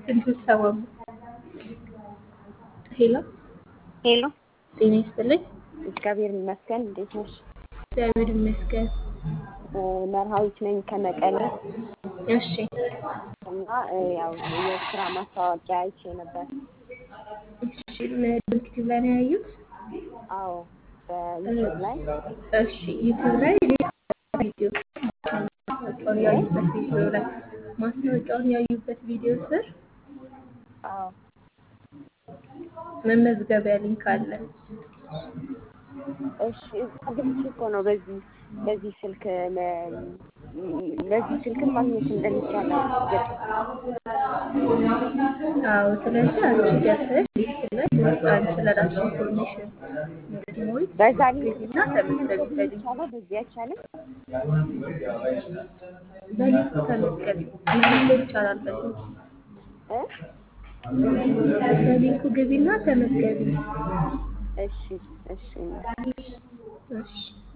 እንትን ሰባ ሄሎ ሄሎ ጤና ይስጥልኝ። እግዚአብሔር ይመስገን። እንዴት ነሽ? እግዚአብሔር ይመስገን። መርሃዊት ነኝ ከመቀሌ እሺ እና ያው የስራ ማስታወቂያ አይቼ ነበር። እሺ ዩቲዩብ ላይ ነው ያዩት? አዎ በዩቲዩብ ላይ እሺ ዩቲዩብ ላይ ቪዲዮ ማስታወቂያውን ያዩበት ቪዲዮ ላይ ማስታወቂያውን ያዩበት ቪዲዮ ስር አዎ መመዝገቢያ ሊንክ አለ። እሺ እዛ ገብቼ እኮ ነው በዚህ በዚህ ስልክ መ- በዚህ ስልክም ማግኘት እንደሚቻል ገ- አዎ ስለዚህ አንቺ ገብተሽ ሊስት ላይ አንቺ ስለራስሽ ኢንፎርሜሽን እንድትሞይ በዛ ሊንክ ግቢና ተመዝገቢ በሊንኩ ይቻላል፣ በዚህ አይቻልም። በሊንኩ ተመዝገቢ መመዝገብ ይቻላል በሊንኩ እ? በሊንኩ ግቢና ተመዝገቢ እሺ እሺ እሺ